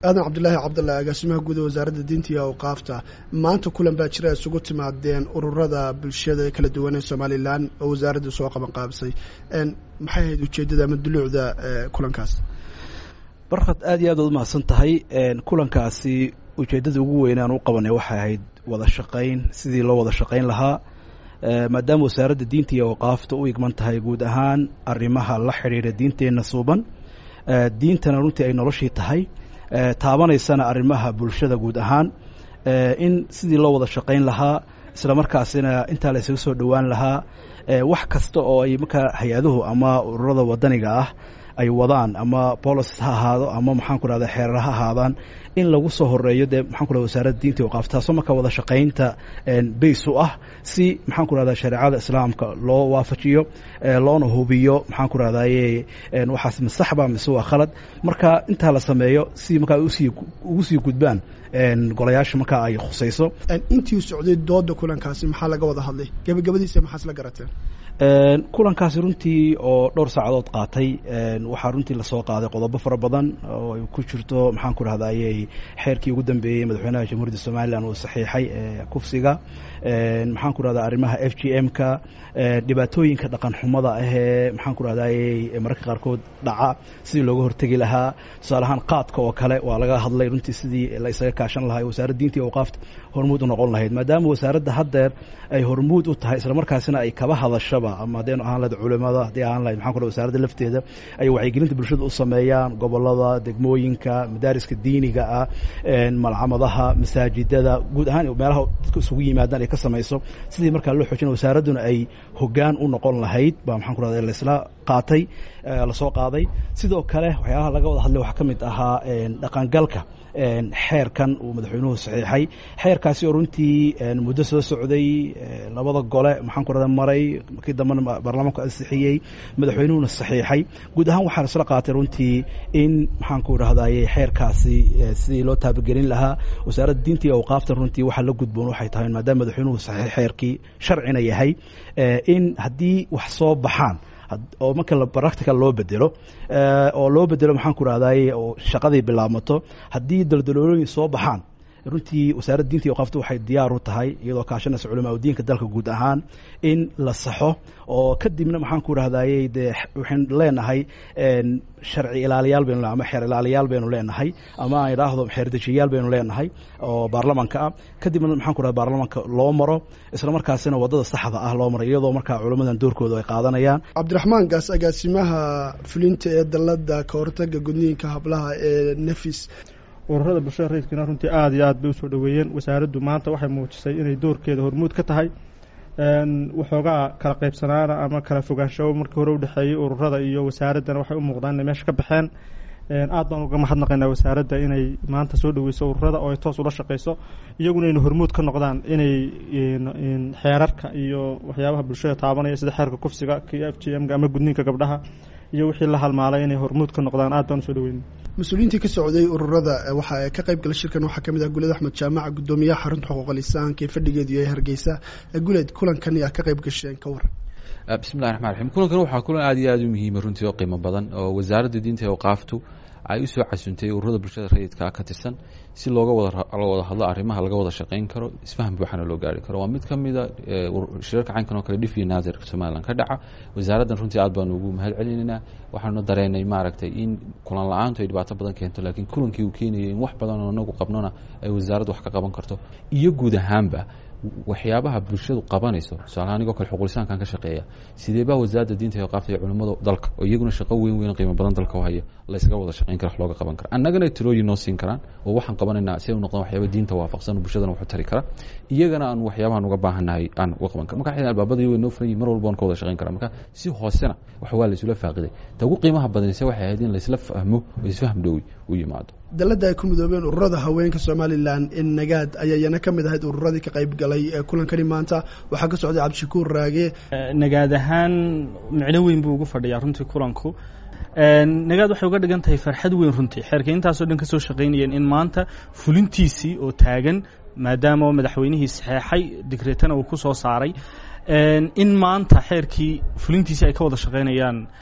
aadan cabdulaahi cabdalla agaasimaha guud ee wasaaradda diinta iyo awqaafta maanta kulan baa jira isugu timaadeen ururada bulshada kala duwan ee somalilan oo wasaaraddu soo qaban qaabisay maxay ahayd ujeeddada ama duluucda kulankaas barkad aad iyo aad waad umahadsan tahay kulankaasi ujeeddada ugu weyn aan u qabanay waxay ahayd wada shaqayn sidii loo wada shaqayn lahaa maadaama wasaaradda diinta iyo awqaafta u igman tahay guud ahaan arrimaha la xidhiidha diinteenna suuban diintana runtii ay noloshii tahay taabanaysana arrimaha bulshada guud ahaan in sidii loo wada shaqayn lahaa isla markaasina intaa la isaga soo dhowaan lahaa wax kasta oo ay markaa hay-aduhu ama ururada wadaniga ah ay wadaan ama bolic ha ahaado ama maxaan ku rahda xeerar ha ahaadaan in lagu soo horeeyo dee maxaan ku rahda wasaaradda diinta waqaaf taasoo markaa wada shaqaynta bays u ah si maxaan ku rahda shareecada islaamka loo waafajiyo loona hubiyo maxaan ku rahdaye waxaas masaxba mise waa khalad marka intaa la sameeyo si markaa usii ugu sii gudbaan golayaasha markaa ay khusayso intii socday dooda kulankaasi maxaa laga wada hadlay gebagabadiisa maxaa isla garateen kulankaasi runtii oo dhowr saacadood qaatay waxaa runtii lasoo qaaday qodobo fara badan oo ay ku jirto maxaan ku rahdaye xeerkii ugu dambeeyey madaxweynaha jamhuuriyadda somalilan uu saxiixay kufsiga maxaan ku rahda arrimaha f g m ka dhibaatooyinka dhaqan xumada ahee maxaan ku rahdaye mararka qaarkood dhaca sidii looga hortegi lahaa tusaale ahaan qaadka oo kale waa laga hadlay runtii sidii la isaga kaashan lahaa wasaaradda diinta iyo awqaafta hormuud u noqon lahayd maadaama wasaaradda haddeer ay hormuud u tahay isla markaasina ay kaba hadashaba ama haddaynu ahaan lahayd culimada haddii ahaan lahayd maxaan ku wasaaradda lafteeda ay wacyigelinta bulshada u sameeyaan gobolada degmooyinka madaariska diiniga ah malcamadaha masaajidada guud ahaan meelaha dadka isugu yimaadaan ay ka samayso sidii markaa loo xoojina wasaaradduna ay hoggaan u noqon lahayd baa maxaan ku rahda laisla qaatay lasoo qaaday sidoo kale waxyaalaha laga wada hadlay waxaa ka mid ahaa dhaqangalka xeerkan uu madaxweynuhu saxiixay xeerkaasi oo runtii muddo soo socday labada gole maxaan ku rahda maray markii dambena baarlamaanku ansixiyey madaxweynuhuna saxiixay guud ahaan waxaa isla qaatay runtii in maxaan ku rahdaye xeerkaasi sidii loo taabagelin lahaa wasaaradda diinta iyo awqaafta runtii waxaa la gudboon waxay tahay maadaama madaxweynuhu saxiix xeerkii sharcina yahay in haddii wax soo baxaan oo marka practical loo bedelo oo loo bedelo maxaan ku rahdaye oo shaqadii bilaabmato haddii daldaloolooyin soo baxaan runtii wasaaradda diinta iyo awqaafta waxay diyaar u tahay iyadoo kaashanaysa culamaa udiinka dalka guud ahaan in la saxo oo kadibna maxaan ku rahdaye dee waxaynu leenahay sharci ilaaliyaal baynu ama xeer ilaaliyaal baynu leenahay ama aan idhaahdo xeerdejiyayaal baynu leenahay oo baarlamanka ah kadibna maxaan ku rahda baarlamanka loo maro isla markaasina waddada saxda ah loo maro iyadoo markaa culammadan doorkooda ay qaadanayaan cabdiraxmaan gaas agaasimaha fulinta ee dalada ka hortaga gudniinka hablaha ee nefis ururada bulshada rayidkiina runtii aada iyo aad bay usoo dhoweeyeen wasaaraddu maanta waxay muujisay inay doorkeeda hormuud ka tahay waxoogaa kala qaybsanaana ama kala fogaansho markii hore udhexeeyey ururada iyo wasaaraddana waxay u muuqdaan inay meesha ka baxeen aad baan uga mahadnaqaynaa wasaaradda inay maanta soo dhoweyso ururada oo ay toos ula shaqeyso iyaguna inay hormuud ka noqdaan inay xeerarka iyo waxyaabaha bulshada taabanaya sida xeerka kufsiga k f g m ama gudniinka gabdhaha iyo wixii la halmaalay inay hormuud ka noqdaan aad baan usoo dhoweyna mas-uuliyiintii ka socday ururada waxaa ka qayb gala shirkan waxaa kamid ah guled axmed jaamaca guddoomiyaha xarunta xuquuqal insaanka ee fadhigeedu yahay hargeysa guled kulankan yaa ka qayb gasheen ka waran bismillahi raxmaan raxiim kulankan waxaa kulan aad iyo aada u muhiima runtii oo qiimo badan oo wasaaradda diinta ee awqaaftu ay usoo casuntay ururada bulshada rayidka ka tirsan si looga wada wada hadlo arrimaha laga wada shaqeyn karo isfaham buuxana loo gaari karo waa mid ka mida shirarka caynkan oo kale dhifiyo naadirka somalilan ka dhaca wasaaraddan runtii aad baanu ugu mahad celinaynaa waxaanu dareenay maaragtay in kulan la-aantu ay dhibaato badan keento laakiin kulankii uu keenayay in wax badan oo inagu qabnona ay wasaaraddu wax ka qaban karto iyo guud ahaanba waxyaabaha bulshadu qabanayso tusaalaha anigoo kale xuqulisaankan ka shaqeeya sidee baa wasaaradda diinta iyo qaabta iyo culimmada dalka oo iyaguna shaqo weyn weyn qiimo badan dalka u haya laysaga wada shaqeyn kara wax looga qaban kara annagana talooyin noo siin karaan oo waxaan qabanaynaa si ay u noqdaan waxyaaba diinta waafaqsan oo bulshadana waxu tari kara iyagana aan waxyaabahan uga baahannahay aan uga qaban kara marka xidhan albaabada way noo furan yihin mar walba waan ka wada shaqeyn kara marka si hoosena wax waa laysula faaqiday ta ugu qiimaha badanise waxay ahayd in laysla fahmo oo isfaham dhowi u yimaado dalada ay ku midoobeen ururada haweenka somalilan in nagaad ayaa iyana ka mid ahayd ururadii ka qayb galay ee kulankani maanta waxaa ka socday cabdishakuur raage nagaad ahaan micno weyn buu ugu fadhiyaa runtii kulanku nagaad waxay uga dhigan tahay farxad weyn runtii xeerka intaasoo dhan ka soo shaqaynayeen in maanta fulintiisii oo taagan maadaama madaxweynihii saxeexay digreetana uu ku soo saaray in maanta xeerkii fulintiisii ay ka wada shaqaynayaan